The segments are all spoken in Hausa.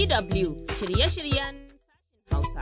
DW shirye-shiryen Hausa.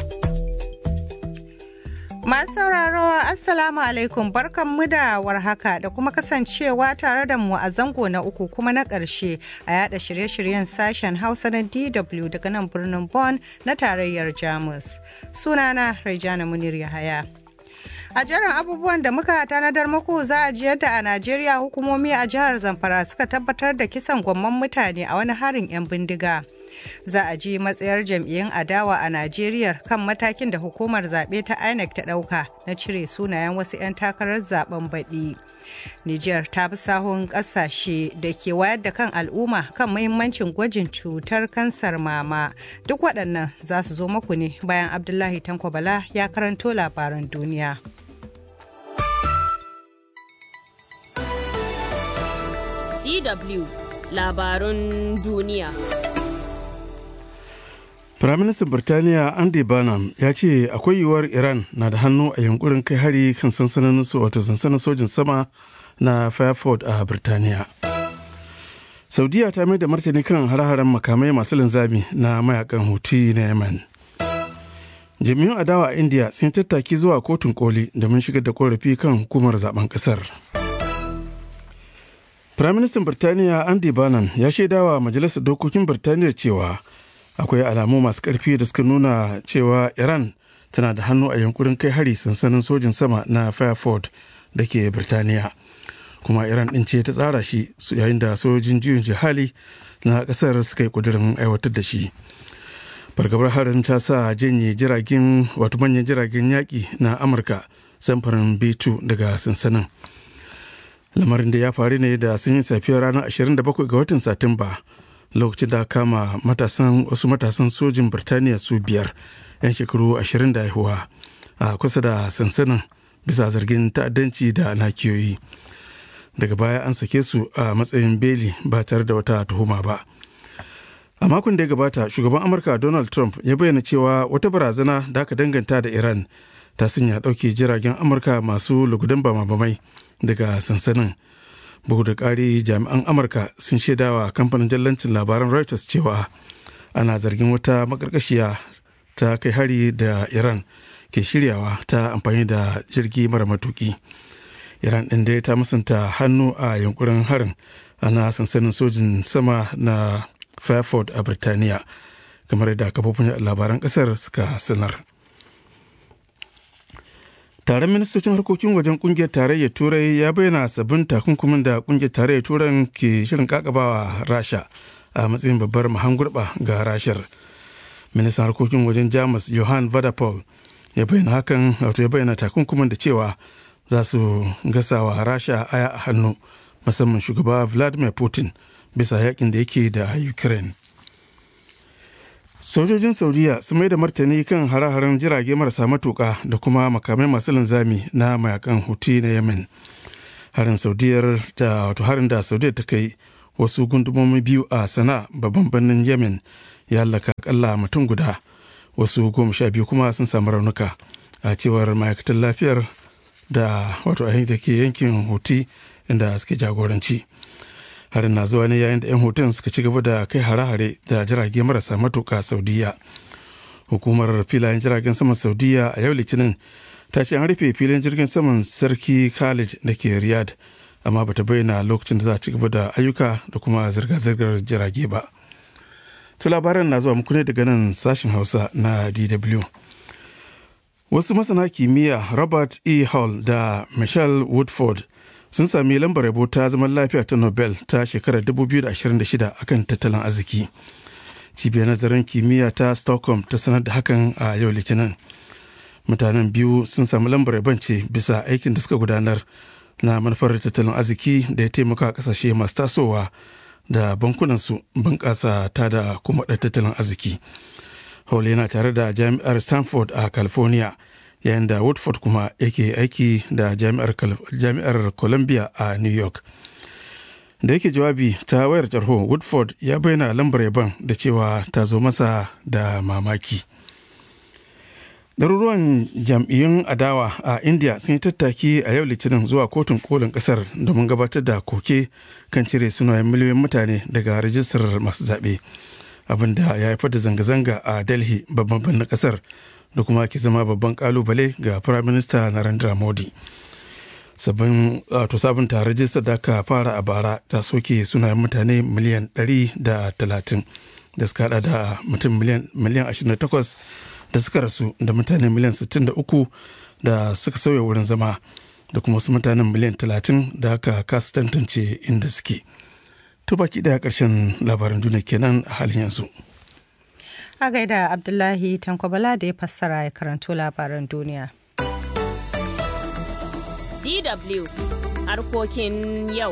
Masu sauraro Assalamu alaikum barkanmu da warhaka da kuma kasancewa tare da mu a zango na uku kuma na ƙarshe a yada shirye-shiryen sashen Hausa na DW daga nan birnin Bonn na tarayyar Jamus. Sunana Raijana Munir Yahaya. A jerin abubuwan da muka tanadar muku za a ji yadda a Najeriya hukumomi a jihar Zamfara suka tabbatar da kisan gwamman mutane a wani harin 'yan bindiga. Za a ji matsayar jam'iyyun adawa a Najeriya kan matakin da hukumar zaɓe ta INEC ta ɗauka na cire sunayen wasu 'yan takarar zaben baɗi. Nijar ta bi sahun ƙasashe da ke wayar da kan al'umma kan muhimmancin gwajin cutar kansar mama. Duk waɗannan za su zo muku ne bayan Abdullahi Tanko Bala ya karanto labaran duniya. DW labarun duniya. Firaministan Birtaniya Andy Burnham ya ce akwai yiwuwar Iran na da hannu a yunkurin kai hari kan sansanin wato sansanin sojin sama na Fairford a Birtaniya. Saudiya ta mai da martani kan hare-haren makamai masu linzami na mayakan Houthi na Yemen. Jami'un adawa a India sun tattaki zuwa kotun koli domin shigar da korafi kan hukumar zaben kasar. Firaministan Birtaniya Andy Burnham ya shaidawa Majalisar Dokokin Birtaniya cewa akwai alamu masu ƙarfi da suka nuna cewa Iran tana da hannu a yankurin kai hari sansanin sojin sama na Fairford da ke Birtaniya. Kuma Iran ɗin ce ta tsara shi yayin da sojin juyin jihali na ƙasar suka yi ƙudurin aiwatar da shi. Fargabar harin ta sa janye jiragen wato manyan jiragen yaƙi na Amurka samfurin B2 daga sansanin. lamarin da ya faru ne da sun yi safiyar ranar 27 ga watan satumba lokacin da kama matasan wasu matasan sojin birtaniya su biyar 'yan shekaru 20 da haihuwa a kusa da sansanin bisa zargin ta'addanci da nakiyoyi daga baya an sake su a matsayin beli ba tare da wata tuhuma ba a makon da ya gabata shugaban amurka donald trump ya bayyana cewa wata barazana da aka danganta da iran ta sanya ɗauke jiragen amurka masu lugudan bama-bamai daga sansanin bugu da ƙari jami'an amurka sun shaidawa kamfanin jallancin labaran reuters cewa ana zargin wata makarkashiya ta kai hari da iran ke shiryawa ta amfani da jirgi mara matuki iran ɗin dai ta musanta hannu a yankurin harin ana sansanin sojin sama na fairford a birtaniya kamar da kafofin labaran ƙasar suka sanar taron ministocin harkokin wajen kungiyar tarayyar turai ya bayyana sabbin takunkumin da kungiyar tarayyar turan ke shirin kakabawa rasha a matsayin babbar mahangurba ga rashar ministan harkokin wajen jamus johan vadapol ya bayyana hakan wato ya bayyana takunkumin da cewa za su gasawa rasha aya a hannu musamman shugaba vladimir putin bisa yakin da yake da ukraine sojojin saudiya sun mai da martani kan hare-haren jirage marasa matuka da kuma makamai masu linzami na mayakan huti na yemen harin saudiyar da wato harin da saudiyar ta kai wasu gundumomi biyu a sana babban birnin yemen ya hallaka akalla mutum guda wasu goma sha biyu kuma sun samu raunuka a cewar ma'aikatan lafiyar da wato a da ke yankin huti inda suke jagoranci harin na zuwa ne yayin da 'yan hoton suka ci gaba da kai hare-hare da jirage marasa matuka saudiya hukumar filayen jiragen saman saudiya a yau litinin ta ce an rufe filin jirgin saman sarki khalid da ke riyadh amma bata bayyana lokacin da za a ci gaba da ayyuka da kuma zirga-zirgar jirage ba to labaran na zuwa muku ne daga nan sashen hausa na dw wasu masana kimiyya robert e hall da michelle woodford sun sami lambar yabo ta zaman lafiya ta nobel ta shekarar 2026 akan tattalin arziki cibiyar nazarin kimiyya ta stockholm ta sanar da hakan a yau litinin mutanen biyu sun sami lambar yabon ce bisa aikin da suka gudanar na manufar tattalin arziki da ya taimaka kasashe masu tasowa da bankunansu bunƙasa ta da kuma tattalin arziki hall yana tare da jami'ar stanford a california yayin da woodford kuma yake aiki da jami'ar columbia a new york da yake jawabi ta wayar tarho woodford ya bayyana lambar yaban da cewa ta zo masa da mamaki ɗaruruwan jam'iyyun adawa a india sun yi tattaki a yau litinin zuwa kotun kolin ƙasar domin gabatar da koke kan cire sunayen miliyoyin mutane daga rajistar masu zaɓe abin da ya haifar da zanga-zanga a delhi babban birnin kasar da kuma ke zama babban kalubale ga prime minister narendra modi sabbin wato sabunta rajistar da aka fara a bara ta soke sunayen mutane miliyan 130 da suka hada da mutum miliyan 28 da suka rasu da mutane miliyan 63 da suka sauya wurin zama da kuma wasu mutanen miliyan 30 da aka kasa tantance inda suke to baki daya karshen labaran duniya kenan a halin yanzu a gaida abdullahi tankwabala da ya fassara ya karanto labaran duniya DW harkokin yau.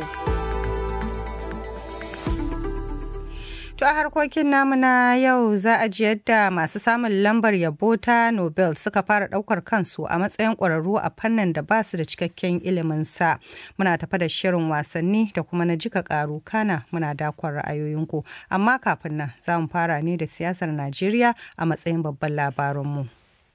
To a harkokin namu na yau za a ji yadda masu samun lambar yabo ta Nobel suka fara daukar kansu a matsayin ƙwararru a fannin da ba su da cikakken ilimin sa. Muna tafa da shirin wasanni da kuma na jika karu kana muna dakon ra'ayoyinku. Amma kafin nan za mu fara ne da siyasar Najeriya a matsayin babban labarinmu.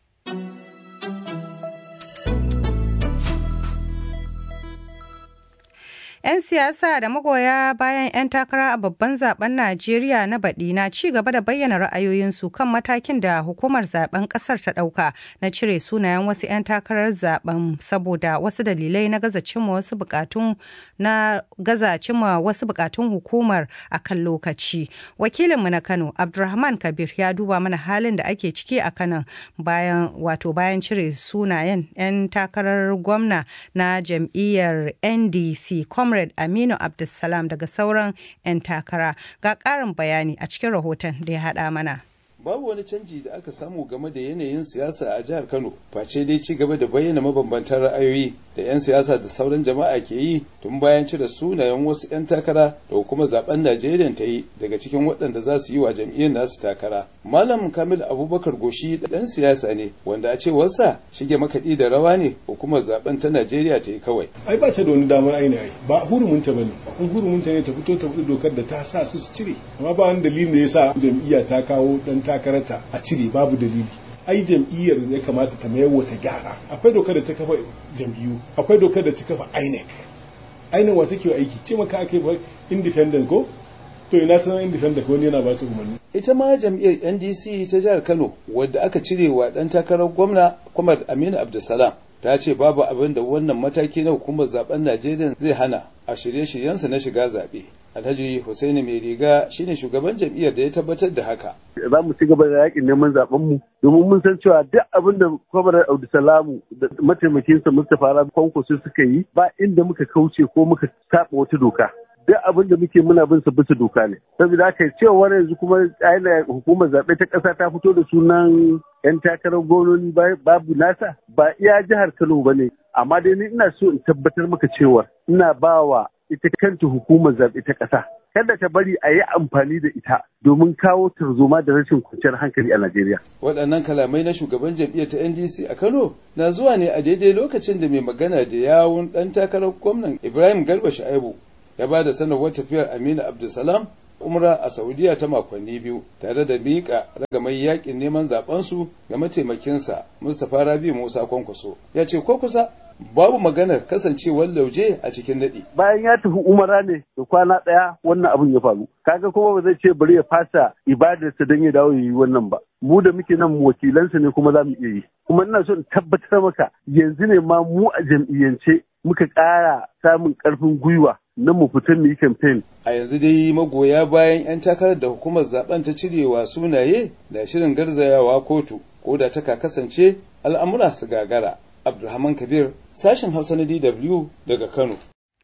'Yan siyasa da magoya bayan 'yan takara a babban zaben Najeriya na baɗi na ci gaba da bayyana ra'ayoyinsu kan matakin da hukumar zaben ƙasar ta ɗauka na cire sunayen wasu 'yan takarar zaben saboda wasu dalilai na gaza cimma wasu bukatun na gaza cimma wasu bukatun hukumar a kan lokaci. Wakilinmu na Kano, Abdulrahman Kabir ya duba mana halin da ake ciki a Kano bayan wato bayan cire sunayen 'yan takarar gwamna na jam'iyyar NDC comrade aminu abdulsalam daga sauran 'yan takara ga ƙarin bayani a cikin rahoton da ya haɗa mana babu wani canji da aka samu game da yanayin siyasa a jihar kano face dai ci gaba da bayyana mabambantan ra'ayoyi da 'yan siyasa da sauran jama'a ke yi tun bayan cire sunayen wasu 'yan takara da hukumar zaben najeriya ta yi daga cikin waɗanda za su yi wa jam'iyyar nasu takara malam kamil abubakar goshi ɗan siyasa ne wanda a cewarsa shige makaɗi da rawa ne hukumar zaben ta najeriya ta yi kawai ai ba ta da wani damar aini ai ba hurumunta bane in hurumunta ne ta fito ta fito dokar da ta sa su su cire amma ba wani dalilin da ya sa jam'iyya ta kawo ɗan takararta a cire babu dalili ai jam'iyyar ya kamata ta mayar wata gyara akwai dokar da ta kafa jam'iyyu akwai dokar da ta kafa INEC INEC wa take aiki ce maka ake ba independent ko to ina ta independent ko wani yana ba ta umarni ita ma jam'iyyar NDC ta jihar Kano wadda aka cire wa dan takarar gwamna Kwamar Aminu Abdulsalam ta ce babu abin da wannan mataki na hukumar zaben Najeriya zai hana a shirye-shiryensa na shiga zaɓe. Alhaji Hussaini Mai Riga shine shugaban jam'iyyar da ya tabbatar da haka. Za mu ci gaba da yakin neman zaben mu domin mun san cewa duk abin da Kwamar Abdulsalamu da mataimakinsa Mustapha Rabi Kwankwaso suka yi ba inda muka kauce ko muka taɓa wata doka. duk abin da muke muna bin sa bisa doka ne saboda haka cewa yanzu kuma aina hukumar zaɓe ta ƙasa ta fito da sunan yan takarar gwamnoni babu nasa ba iya jihar Kano ba ne amma dai ni ina so in tabbatar maka cewa ina ba wa ita kanta hukumar zaɓe ta ƙasa kada ta bari a yi amfani da ita domin kawo tarzoma da rashin kwanciyar hankali a Najeriya. Waɗannan kalamai na shugaban jam'iyyar ta NDC a Kano na zuwa ne a daidai lokacin da mai magana da yawun ɗan takarar gwamnan Ibrahim Garba Sha'ibu ya ba da sanarwar tafiyar Aminu Abdulsalam umra a Saudiya ta makonni biyu tare da miƙa ragamai yakin neman zabensu ga mataimakinsa Mustapha Rabi Musa Kwankwaso. Ya ce ko kusa babu maganar kasancewar lauje a cikin daɗi. Bayan ya tafi umara ne da kwana ɗaya wannan abin ya faru. Kaga kuma ba zai ce bari ya fasa ibadarsa don ya dawo ya yi wannan ba. Mu da muke nan wakilansa ne kuma za mu iya yi. Kuma ina so in tabbatar maka yanzu ne ma mu a jam'iyyance muka ƙara samun ƙarfin gwiwa na mu fita mu yi campaign. A yanzu dai magoya bayan 'yan takarar da hukumar zaben ta cirewa sunaye da shirin garzayawa kotu ko da ta kasance al'amura su gagara. Abdulrahman Kabir sashen Hausa na DW daga Kano.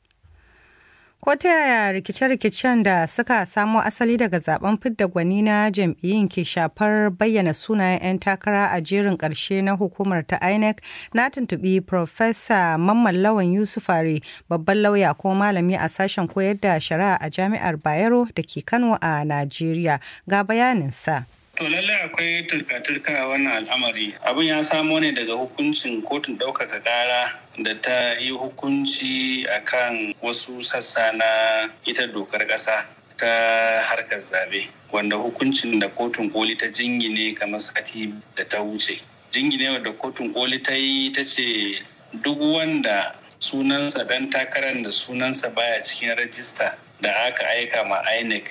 Ko ta yaya rikice-rikicen da suka samo asali daga zaben fidda gwani na jam'iyyun ke shafar bayyana sunayen 'yan takara a jerin ƙarshe na hukumar ta INEC na tuntuɓi Profesa Mamman Lawan Yusufari babban lauya ko malami a sashen koyar da shari'a a jami'ar Bayero da ke Kano a Najeriya ga bayaninsa. To lallai akwai turka-turka a wannan al'amari. Abin ya samo ne daga hukuncin kotun ɗaukaka ƙara da ta yi hukunci akan wasu sassa na ita dokar ƙasa ta harkar zabe wanda hukuncin da kotun koli ta jingine kamar sati da ta wuce. Jingine da kotun koli ta yi ta ce duk wanda sunansa ɗan takarar da sunansa baya cikin rajista da aka aika ma INEC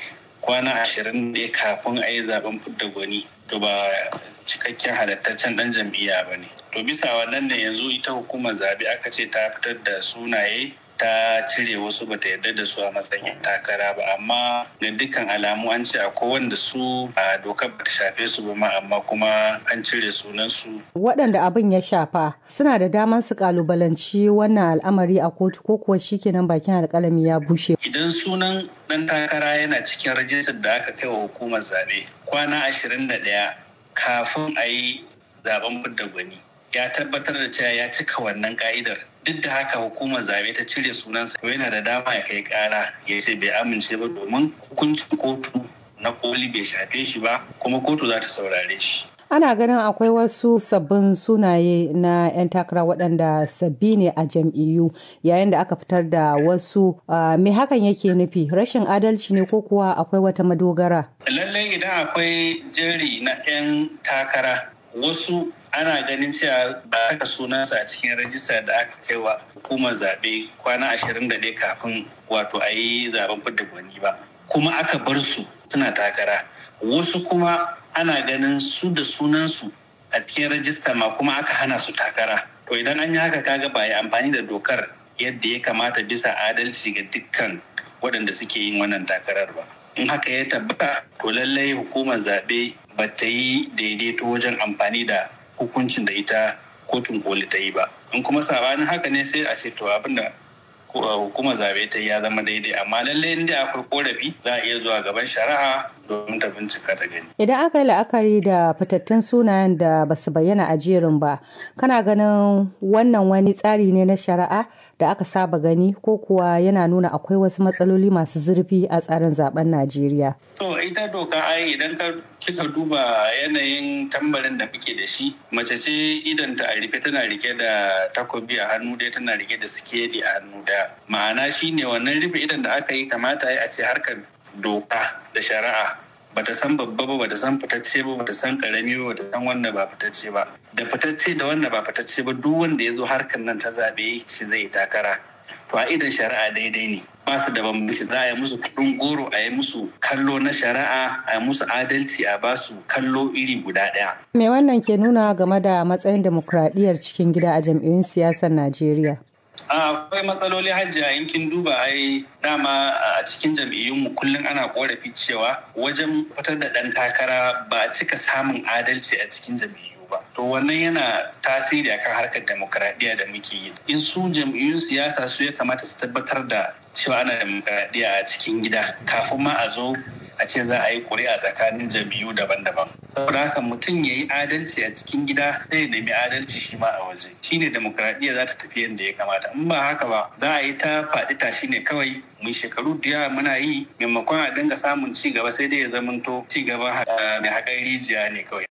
kwana ashirin ne kafin a yi zaben fidda gwani to ba cikakken halittaccen dan jam'iyya ba ne to bisa wannan ne yanzu ita hukumar zabe aka ce ta fitar da sunaye ta cire wasu bata yarda da su a matsayin takara ba amma ga dukkan alamu an ce akwai wanda su a dokar bata shafe su ba ma amma kuma an cire sunan su waɗanda abin ya shafa suna da daman su kalubalanci wannan al'amari a kotu ko kuwa shikenan bakin alƙalami ya bushe idan sunan dan takara yana cikin rajistar da aka kai wa hukumar zabe kwana ashirin da ɗaya kafin a yi zaben fidda gwani ya tabbatar da cewa ya cika wannan ka'idar duk da haka hukumar zabe ta cire sunansa to yana da dama ya kai kara ya ce bai amince ba domin hukuncin kotu na koli bai shafe shi ba kuma kotu za ta saurare shi ana ganin akwai wasu sabbin sunaye na 'yan takara waɗanda sabbi ne a jam'iyyu yayin da aka fitar da wasu me hakan yake nufi rashin adalci ne ko kuwa akwai wata madogara lallai idan akwai jeri na 'yan takara wasu ana ganin cewa ba aka sunansa a cikin rajista da aka kai wa hukumar zaɓe kwana ashirin da kafin wato a yi zaben fidda gwani ba kuma aka bar su suna takara wasu kuma ana ganin su da sunansu a cikin rajista ma kuma aka hana su takara to idan an yi haka kaga ba yi amfani da dokar yadda ya kamata bisa adalci ga dukkan waɗanda suke yin wannan takarar ba in haka ya tabbata to lallai hukumar zaɓe ba ta yi daidaito wajen amfani da hukuncin da ita kotun koli ta yi ba in kuma sabanin haka ne sai a ce to abinda hukumar zabe ta ya zama daidai amma lallai inda akwai korafi za a iya zuwa gaban shari'a domin ta bincika ta gani idan aka yi la'akari da fitattun sunayen da ba su bayyana a jerin ba kana ganin wannan wani tsari ne na shari'a da aka saba gani ko kuwa yana nuna akwai wasu matsaloli masu zurfi a tsarin zaben najeriya to ita doka ai idan ka kika duba yanayin tambarin da muke da shi mace ce idan ta a rike tana rike da takobi a hannu ɗaya tana rike da sikeli a hannu ɗaya ma'ana shine wannan rufe idan da aka yi kamata a ce harkar doka da shari'a bata san babba ba bata san fitacce ba bata san karami ba bata san wanda ba fitacce ba da fitacce da wanda ba fitacce ba duk wanda ya zo harkar nan ta zaɓe shi zai takara to a idan shari'a daidai ne ba su da bambanci za a yi musu kuɗin goro a yi musu kallo na shari'a a yi musu adalci a ba su kallo iri guda ɗaya. me wannan ke nuna game da matsayin demokuraɗiyyar cikin gida a jam'iyyun siyasar najeriya akwai matsaloli hajjiya in kin duba ai dama a cikin jam'iyyunmu kullum ana korafi cewa wajen fitar da ɗan takara ba a cika samun adalci a cikin jam'iyyu ba to wannan yana tasiri akan harkar demokradiyya da muke yi in su jam'iyyun siyasa su ya kamata su tabbatar da cewa ana demokradiyya a cikin gida kafin ma a zo a ce za a yi ƙuri'a tsakanin jam'iyyu daban-daban saboda haka mutum ya yi adalci a cikin gida sai ya nemi adalci shi ma a waje shine demokradiyya za ta tafi yadda ya kamata in ba haka ba za a yi ta faɗi tashi ne kawai mun shekaru da yawa muna yi maimakon a dinga samun ci gaba sai dai ya zamanto ci gaba mai haƙar rijiya ne kawai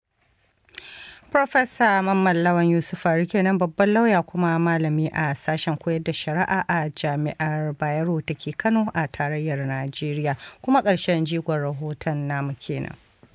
Profesa Mamman Lawan Yusuf kenan babban lauya kuma malami a sashen koyar da shari'a a Jami'ar Bayero da ke Kano a tarayyar Najeriya kuma ƙarshen jigon rahoton namu kenan.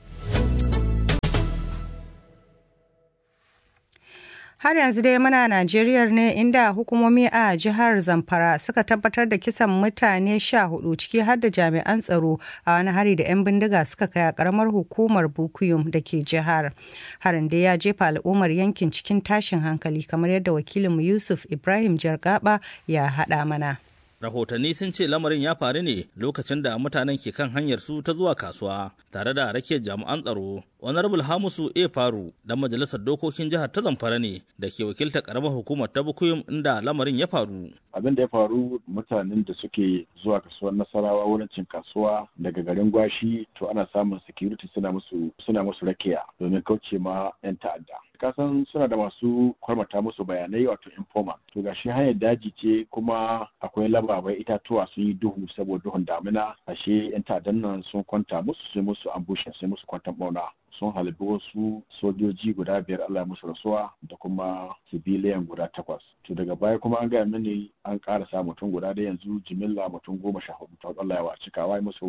har yanzu dai muna Najeriya ne inda hukumomi a jihar Zamfara suka tabbatar da kisan mutane sha hudu ciki har da jami'an tsaro a wani hari da 'yan bindiga suka kai a karamar hukumar Bukuyum da ke jihar. Harin da ya jefa al'ummar yankin cikin tashin hankali kamar yadda wakilinmu Yusuf Ibrahim Jargaba ya haɗa mana. rahotanni sun ce lamarin ya faru ne lokacin da mutanen ke kan hanyar su ta zuwa kasuwa tare da rakiyar jami'an tsaro honorable hamusu a faru dan majalisar dokokin jihar ta zamfara ne da ke wakiltar karamar hukumar ta bukuyum inda lamarin ya faru abin da ya faru mutanen da suke zuwa kasuwar nasarawa wurin cin kasuwa daga garin gwashi to ana samun security suna musu suna musu rakiya domin kauce ma yan ta'adda kasan suna da masu kwarmata musu bayanai wato informa to gashi hanyar daji ce kuma akwai labarai itatuwa sun yi duhu saboda duhun damina ashe yan ta'addan nan sun kwanta musu sai musu ambushin sai musu kwantan bauna sun halibi wasu sojoji guda biyar Allah ya musu rasuwa da kuma sibiliyan guda takwas. To daga baya kuma an gaya mini an ƙara sa mutum guda da yanzu jimilla mutum goma sha hudu ta Allah ya wa cikawa musu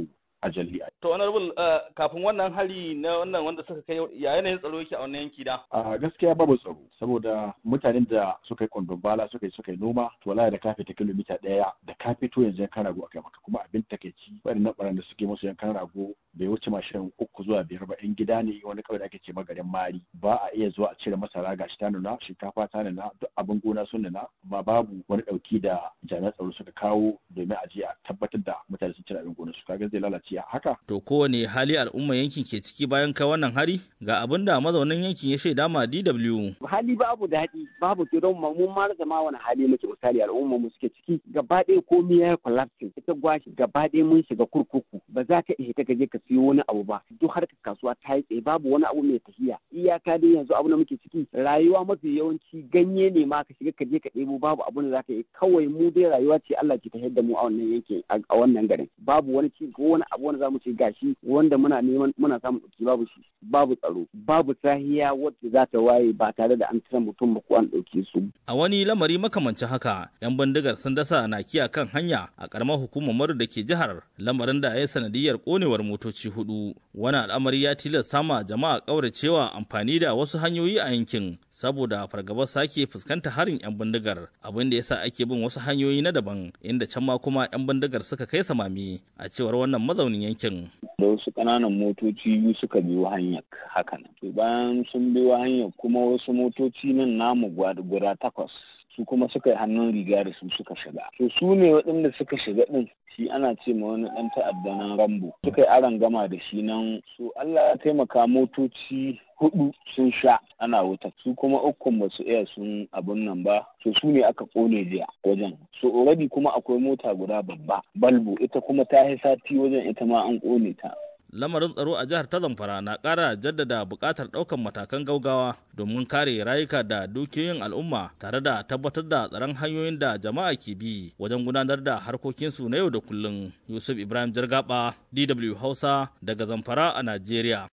a jalli. To honorable kafin wannan hali na wannan wanda suka kai ya yanayin tsaro yake a wannan yanki da? A gaskiya babu tsaro saboda mutanen da suka yi kwandon bala suka yi suka yi noma to wallahi da ka fita kilomita ɗaya da ka fito yanzu yankan rago akai maka kuma abin takaici waɗannan ɓaran da suke musu yankan rago bai wuce mashin uku zuwa biyar ba yan gida ne wani kawai da ake ce magarin mari ba a iya zuwa a cire masara gashi ta nuna shinkafa ta nuna duk abin gona sun nuna amma babu wani ɗauki da jami'an tsaro suka kawo domin a je a tabbatar da mutane sun cire abin gona su kaga zai lalace a haka. To kowane hali al'umma yankin ke ciki bayan kai wannan hari ga abin da mazaunin yankin ya shaida ma DW. Hali babu daɗi babu ke don mun ma rasa ma wani hali muke misali al'umma mu suke ciki gaba ɗaya komai ya collapsing ita gwashi gaba ɗaya mun shiga kurkuku ba za ka iya ka je ka siyo wani abu ba duk harkar kasuwa ta yi tsaye babu wani abu mai tafiya iyaka dai yanzu abu da muke ciki rayuwa mafi yawanci ganye ne ma ka shiga ka je ka ɗebo babu abu da za ka yi kawai mu dai rayuwa ce Allah ke tafiyar da mu a wannan yankin a wannan garin babu wani ci ko wani abu wanda za mu ce gashi wanda muna neman muna samun ɗauki babu shi babu tsaro babu sahiya wacce za ta waye ba tare da an tira mutum ba ko an ɗauke su. A wani lamari makamancin haka 'yan bindigar sun dasa na kiya kan hanya a ƙaramar hukumar maru da ke jihar lamarin da ya yi sanadiyar ƙonewar motoci hudu. Wani al'amari ya tilasta ma jama'a ƙauracewa amfani da wasu hanyoyi a yankin saboda fargabar sake fuskanta harin 'yan bindigar abin da yasa ake bin wasu hanyoyi na daban inda can ma kuma 'yan bindigar suka kai samami a cewar wannan mazaunin yankin. Da wasu ƙananan motoci biyu suka biyo hanyar hakan. To bayan sun biyo hanyar kuma wasu motoci nan namu guda takwas su kuma suka yi hannun riga da su suka shiga. To su ne waɗanda suka shiga ɗin shi ana ce ma wani ɗan ta'adda nan rambo suka yi aron gama da shi nan su Allah ya taimaka motoci hudu sun sha ana wuta su kuma ukun ba su iya sun abun nan ba to su ne aka kone jiya wajen so already kuma akwai mota guda babba balbu ita kuma ta yi sati wajen ita ma an kone ta lamarin tsaro a jihar ta zamfara na ƙara jaddada buƙatar ɗaukar matakan gaugawa domin kare rayuka da dukiyoyin al'umma tare da tabbatar da tsaron hanyoyin da jama'a ke bi wajen gudanar da harkokinsu na yau da kullum yusuf ibrahim jirgaba dw hausa daga zamfara a najeriya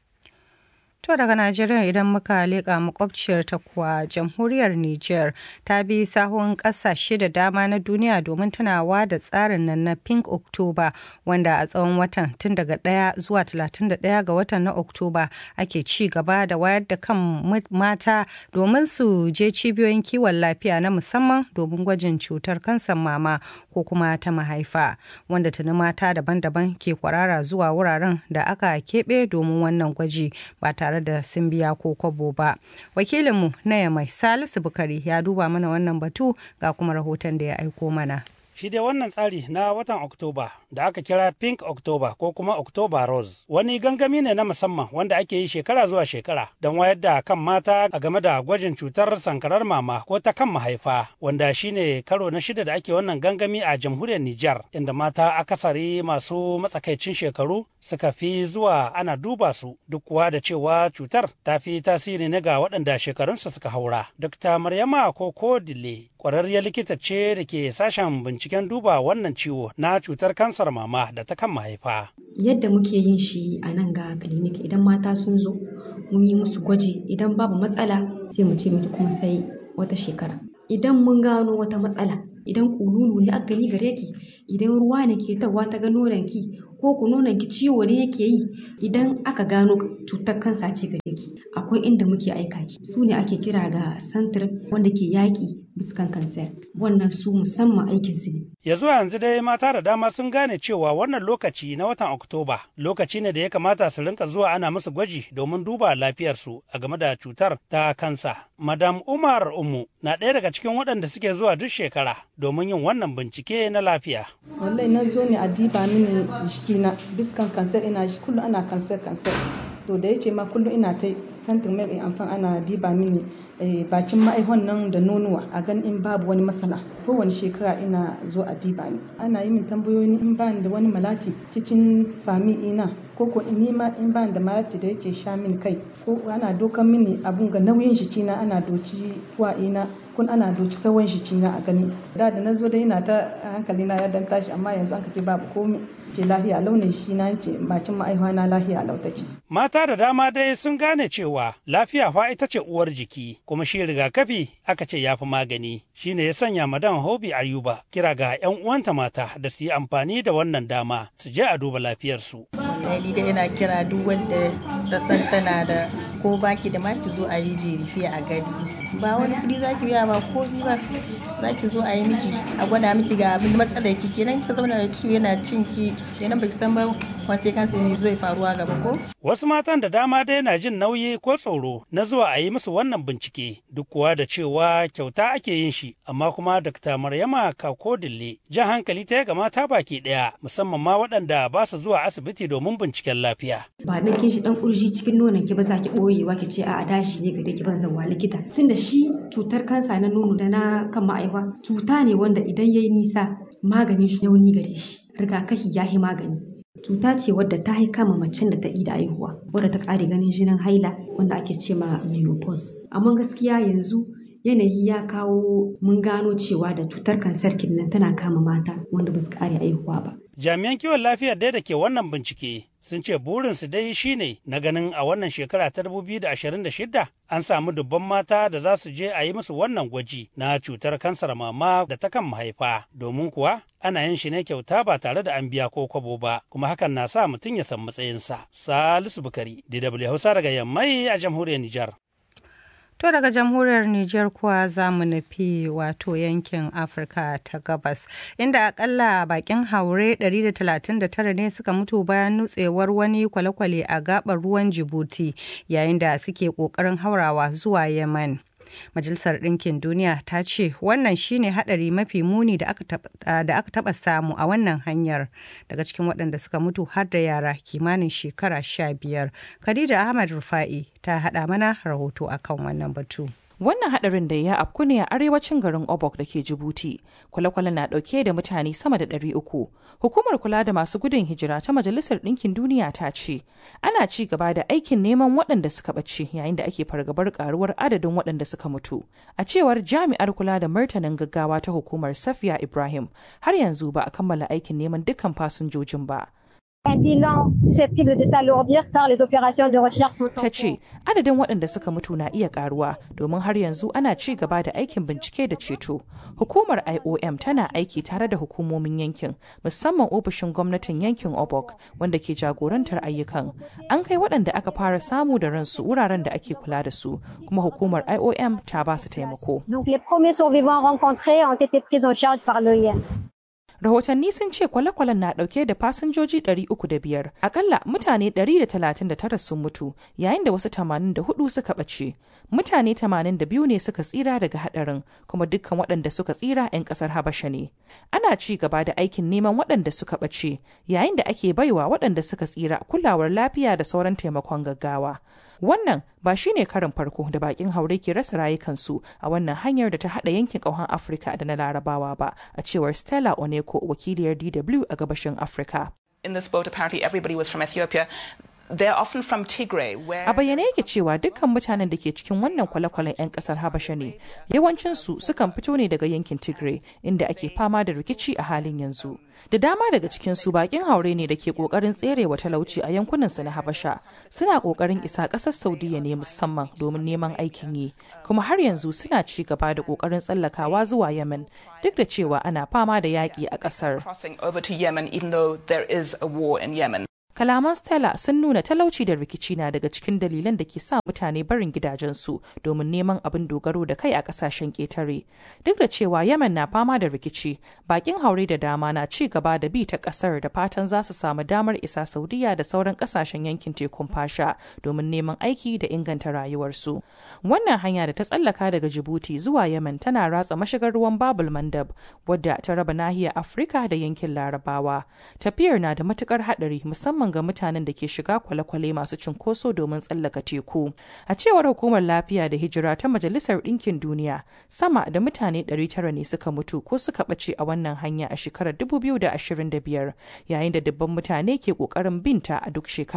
To daga Najeriya idan muka leƙa makwabciyar ta kuwa jamhuriyar Niger ta bi sahun ƙasashe da dama na duniya domin tunawa da tsarin nan na Pink October wanda a tsawon watan tun daga 1 zuwa 31 ga watan na Oktoba ake ci gaba da wayar da kan mata domin su je cibiyoyin kiwon lafiya na musamman domin gwajin cutar kansan mama ko kuma ta mahaifa wanda tuni mata daban-daban ke kwarara zuwa wuraren da aka keɓe domin wannan gwaji ba tare da sun biya ko kwabo ba wakilinmu na yamai salisu bukari ya duba mana wannan batu ga kuma rahoton da ya aiko mana shi dai wannan tsari na watan Oktoba da aka kira Pink October ko kuma October Rose wani gangami ne na musamman wanda ake yi shekara zuwa shekara don wayar da kan mata a game da gwajin cutar sankarar mama ko ta kan mahaifa wanda shine karo na shida da ake wannan gangami a jamhuriyar Nijar inda mata akasari masu matsakaicin shekaru suka fi zuwa ana duba su duk kuwa da cewa cutar ta fi tasiri ne ga waɗanda shekarunsu suka haura. Dr. Maryama Koko Dile ƙwararriyar likita ce da ke sashen binciken duba wannan ciwo na cutar kansar mama da ta kan mahaifa. Yadda muke yin shi a nan ga clinic idan mata sun zo mun yi musu gwaji idan babu matsala sai mu ce miki kuma sai wata shekara. Idan mun gano wata matsala idan kululu ne aka gani gare ki idan ruwa ne ke tawa ta ga ki ko ku ki ciwo ne yake yi idan aka gano cutar kansa ce gare ki akwai inda muke aika ki su ne ake kira ga santir wanda ke yaƙi biskan kansar wannan su musamman aikin su ne ya zuwa yanzu dai mata da dama sun gane cewa wannan lokaci na watan oktoba lokaci ne da ya kamata su rinka zuwa ana musu gwaji domin duba lafiyarsu a game da cutar ta kansa madam umar umu na ɗaya daga cikin waɗanda suke zuwa duk shekara domin yin wannan bincike na lafiya wallahi na zo ne a diba mini jikina biskan kansar ina kullum ana kansar kansar to da yace ma kullum ina ta santin mai in amfan ana diba mini bakin ma'aihon nan da nonuwa a gan in babu wani matsala kowane shekara ina zo a diba ni ana yi min tambayoyi in ba da wani malati cikin fami ina ko ko in ma in ba da malati da yake sha min kai ko ana dokan mini abun ga nauyin jikina ana doki kuwa ina kun ana doki sawan shi na a gani da da na zo da ina ta hankali na ya dan tashi amma yanzu an ka ce babu komai ce lafiya launin shi na ce bakin ma'aihuwa na lafiya lau take Mata da dama dai sun gane cewa lafiya fa ita ce uwar jiki kuma shi rigakafi aka ce ya fi magani shine ya sanya madan Hobi Ayuba kira ga 'yan uwanta mata da su yi amfani da wannan dama su je a duba lafiyarsu. ni da yana kira duk wanda ta san tana da ko baki da maki zo a yi verifiya a gari ba wani kudi zaki biya ba ko ba zaki zo a yi miki a gwada miki ga abin matsalar ki kenan ka zauna da ciwo yana cin ki kenan baki san ba sai kansa ne zai faruwa gaba ko Wasu matan da dama dai na jin nauyi ko tsoro na zuwa a yi musu wannan bincike duk kuwa da cewa kyauta ake yin shi amma kuma Dr. Maryama Kako Dille jan hankali ta ga mata baki ɗaya musamman ma waɗanda ba su zuwa asibiti domin binciken lafiya. ba na kin shi dan kurji cikin nonon ki ba za ki boyewa ki ce a dashi ne gare ki ban zawa likita tunda shi cutar kansa na nono da na kan ma'aifa cuta ne wanda idan yayi nisa maganin shi yauni gare shi rigakafi ya yi magani cuta ce wadda ta haika ma macen da ta ida aihuwa wadda ta kare ganin jinin haila wanda ake ce ma menopause amma gaskiya yanzu yanayi ya kawo mun gano cewa da cutar kansar nan tana kama mata wanda ba su kare aihuwa ba Jami'an kiwon lafiyar dai da ke wannan bincike sun ce burinsu dai shine na ganin a wannan shekara ta 2026 an samu dubban mata da za su je a yi musu wannan gwaji na cutar kansar mama da ta kan mahaifa domin kuwa ana yin shi ne kyauta ba tare da an biya ko kwabo ba kuma hakan na sa mutum ya san matsayinsa. Salisu Bukari, DW Hausa daga Yammai a jamhuriyar Nijar. To daga jamhuriyar Nijar kuwa za mu nufi wato yankin Afirka ta gabas inda akalla bakin haure 139 ne suka mutu bayan nutsewar wani kwale-kwale a gabar ruwan Jibuti yayin da suke kokarin haurawa zuwa Yemen. Majalisar Ɗinkin Duniya ta ce wannan shine hadari mafi muni da aka taɓa samu a wannan hanyar daga cikin waɗanda suka mutu har da yara kimanin shekara sha biyar. Khadija Ahmad Rufa'i ta haɗa mana rahoto akan wannan batu. Wannan hadarin da ya afku ne a arewacin garin Obok da ke Jibuti. Kwale-kwale na dauke da mutane sama da ɗari uku. Hukumar kula da masu gudun hijira ta Majalisar Ɗinkin Duniya ta ce, ana ci gaba da aikin neman waɗanda suka ɓace yayin da ake fargabar karuwar adadin waɗanda suka mutu. A cewar jami'ar kula da martanin gaggawa ta hukumar Safiya Ibrahim, har yanzu ba a kammala aikin neman dukkan fasinjojin ba. Un bilan susceptible de s'alourdir car les opérations de recherche sont Ta ce, adadin waɗanda suka mutu na iya ƙaruwa domin har yanzu ana ci gaba da aikin bincike da ceto. Hukumar IOM tana aiki tare da hukumomin yankin, musamman ofishin gwamnatin yankin Obok wanda ke jagorantar ayyukan. An kai waɗanda aka fara samu da ransu wuraren da ake kula da su, kuma hukumar IOM ta ba su taimako. Donc les premiers survivants rencontrés ont été pris en charge par l'OIM. rahotanni sun ce kwale-kwalen na dauke da fasinjoji 305 akalla mutane 139 sun mutu yayin da wasu 84 suka ɓace mutane 82 ne suka tsira daga hadarin kuma dukkan waɗanda suka tsira 'yan ƙasar habasha ne ana ci gaba da aikin neman waɗanda suka ɓace yayin da ake baiwa waɗanda suka tsira kulawar lafiya da sauran taimakon gaggawa wannan ba shi ne karin farko da bakin haure ke rasa rayukansu a wannan hanyar da ta hada yankin ƙauhan afirka da na larabawa ba a cewar stella oneko wakiliyar dw a gabashin afirka in this boat apparently everybody was from ethiopia They're often from Tigray, where... A bayyane yake cewa dukkan mutanen da ke cikin wannan kwale-kwalen 'yan kasar Habasha ne. Yawancinsu sukan fito ne daga yankin Tigray, inda ake fama da rikici a halin yanzu. Da dama daga cikinsu bakin haure ne da ke kokarin tserewa talauci a yankunansu na Habasha. Suna kokarin isa ƙasar Saudiya ne musamman domin neman aikin yi, kuma har yanzu suna ci gaba da kokarin tsallakawa zuwa Yemen, duk da cewa ana fama da yaƙi a ƙasar. Crossing over to Yemen, even though there is a war in Yemen. Kalaman Stella sun nuna talauci da rikici na daga cikin dalilan da ke sa mutane barin gidajensu domin neman abin dogaro da kai a kasashen ƙetare. Duk da cewa Yemen na fama da rikici, bakin haure da dama na ci gaba da bi ta ƙasar da fatan za su samu damar isa Saudiya da sauran ƙasashen yankin tekun fasha domin neman aiki da inganta rayuwarsu. Wannan hanya da ta tsallaka daga Djibouti zuwa Yemen tana ratsa mashigar ruwan Babul Mandab, wadda ta raba nahiyar Afirka da yankin Larabawa. Tafiyar na da matukar haɗari musamman musamman ga mutanen da ke shiga kwale-kwale masu cunkoso domin tsallaka teku. A cewar hukumar lafiya da hijira ta Majalisar Ɗinkin Duniya, sama da mutane 900 ne suka mutu ko suka ɓace a wannan hanya a shekarar 2025, yayin da dubban mutane ke ƙoƙarin binta a duk shekara.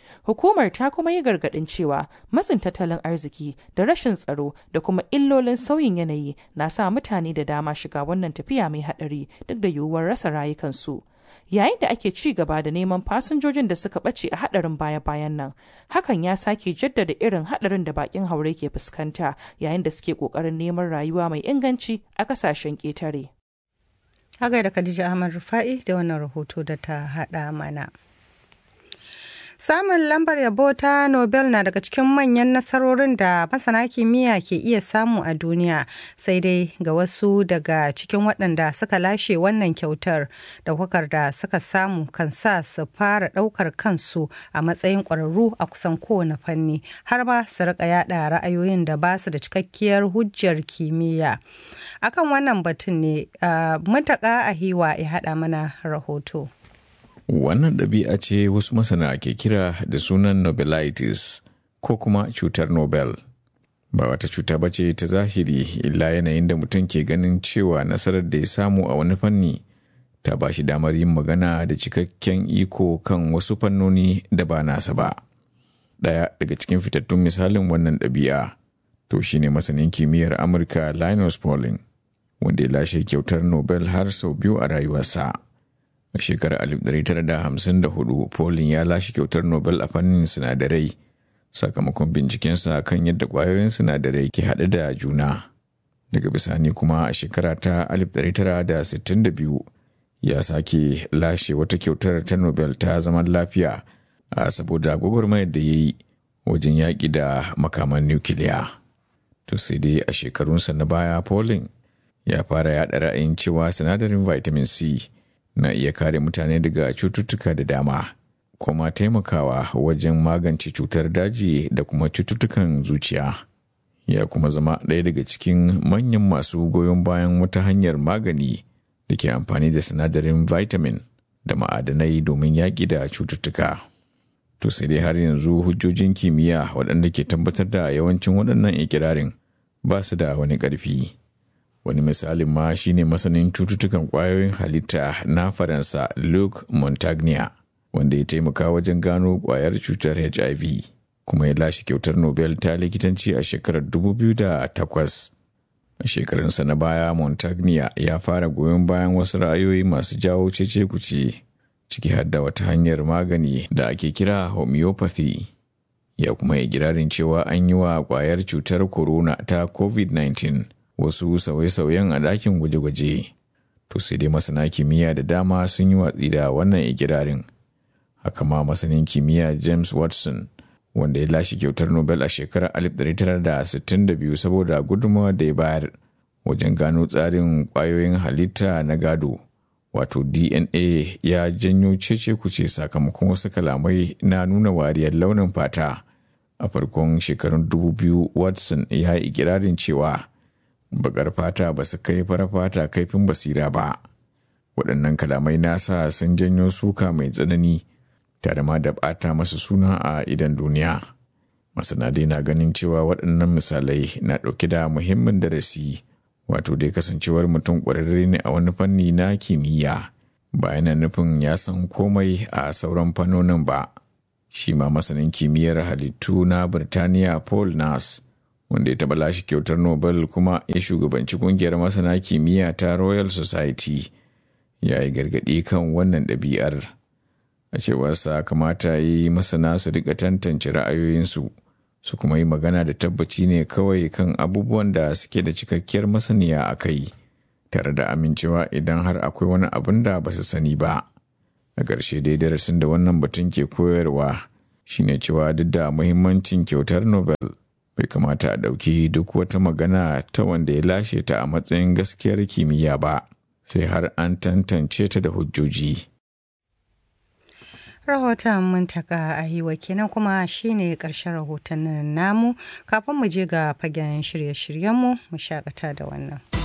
Hukumar ta kuma yi gargaɗin cewa matsin tattalin arziki da rashin tsaro da kuma illolin sauyin yanayi na sa mutane da dama shiga wannan tafiya mai haɗari duk da yiwuwar rasa rayukansu. Yayin da ake ci gaba da neman fasinjojin da suka ɓace a haɗarin baya-bayan nan, hakan ya sake jaddada irin haɗarin da bakin haure ke fuskanta yayin da suke ƙoƙarin neman rayuwa mai inganci a ƙasashen ƙetare. Hagai da Khadija Ahmad Rufa'i da wannan rahoto da ta haɗa mana. Samun lambar yabo ta Nobel na daga cikin manyan nasarorin da masana kimiyya ke iya samu a duniya, sai dai ga wasu daga cikin waɗanda suka lashe wannan kyautar ɗaukakar da suka samu kan sa su fara ɗaukar kansu a matsayin ƙwararru a kusan kowane fanni, har ma su riƙa yaɗa ra'ayoyin da ba su da cikakkiyar hujjar kimiyya. Akan wannan batun ne, mutaka a hiwa ya haɗa mana rahoto. Wannan ɗabi'a ce wasu masana ke kira da sunan Nobelitis ko kuma cutar Nobel. Ba wata cuta ba ce ta zahiri illa yanayin da mutum ke ganin cewa nasarar da ya samu a wani fanni ta ba shi damar yin magana da cikakken iko kan wasu fannoni da ba nasa ba. Ɗaya daga cikin fitattun misalin wannan ɗabi'a to shine masanin kimiyyar Amurka Linus Pauling wanda ya lashe kyautar Nobel har sau biyu a rayuwarsa. A shekarar 1954, Pauling ya lashe kyautar Nobel a fannin sinadarai sakamakon bincikensa kan yadda ƙwayoyin sinadarai ke haɗe da juna. Daga bisani kuma a shekara ta 1962 ya sake lashe wata kyautar ta Nobel ta zaman lafiya a saboda gwagwarmayar da ya yi wajen yaƙi da makaman nukiliya. To sai dai a shekarunsa na baya Pauling ya fara yaɗa ra'ayin cewa sinadarin vitamin C na iya kare mutane daga cututtuka da dama kuma taimakawa wajen magance cutar daji da kuma cututtukan zuciya ya kuma zama ɗaya daga cikin manyan masu goyon bayan wata hanyar magani da ke amfani da sinadarin vitamin da ma'adanai domin yaƙi da cututtuka to sai dai har yanzu hujjojin kimiyya waɗanda ke tabbatar da yawancin waɗannan ikirarin ba su da wani ƙarfi. wani misalin ma shine masanin cututtukan kwayoyin halitta na faransa luc montagnier wanda ya taimaka wajen gano kwayar cutar hiv kuma ya lashe kyautar nobel ta likitanci a shekarar 2008 a shekarunsa na baya montagnier ya fara goyon bayan wasu ra'ayoyi masu jawo cece kuce ciki har da wata hanyar magani da ake kira homeopathy ya kuma yi girarin cewa an yi wa kwayar cutar corona ta covid-19 wasu sauye-sauyen a ɗakin gwaje-gwaje to sai dai masana kimiyya da dama sun yi watsi da wannan ikirarin haka ma masanin kimiyya james watson wanda ya lashe kyautar nobel a shekarar 1962 saboda gudunmawa da ya bayar wajen gano tsarin ƙwayoyin halitta na gado wato dna ya janyo cece kuce sakamakon wasu kalamai na nuna wariyar launin fata a farkon shekarun 2000 watson ya yi ikirarin cewa bakar fata ba su kai fara fata kaifin basira ba waɗannan kalamai nasa sun janyo suka mai tsanani tare ma da ɓata masa suna a idan duniya masana dai na ganin cewa waɗannan misalai na ɗauke da muhimmin darasi wato dai kasancewar mutum ƙwararre ne a wani fanni na kimiyya ba yana nufin ya san komai a sauran fannonin ba shi ma masanin kimiyyar halittu na birtaniya paul nas wanda ya taɓa lashe kyautar Nobel kuma ya shugabanci kungiyar masana kimiyya ta Royal Society ya yi gargaɗi kan wannan ɗabi'ar. A cewarsa kamata yi masana su rika tantance ra'ayoyinsu su kuma yi magana da tabbaci ne kawai kan abubuwan da suke da cikakkiyar masaniya a kai, tare da amincewa idan har akwai wani abin da ba su sani ba. A ƙarshe dai darasin da wannan batun ke koyarwa shine cewa duk da muhimmancin kyautar Nobel bai kamata a ɗauki duk wata magana ta wanda ya lashe ta a matsayin gaskiyar kimiyya ba sai har an tantance ta da hujjoji. rahoton muntaka a hiwa kenan kuma shine ƙarshen rahoton namu kafin mu je ga fagen shirye-shiryenmu mu shakata da wannan.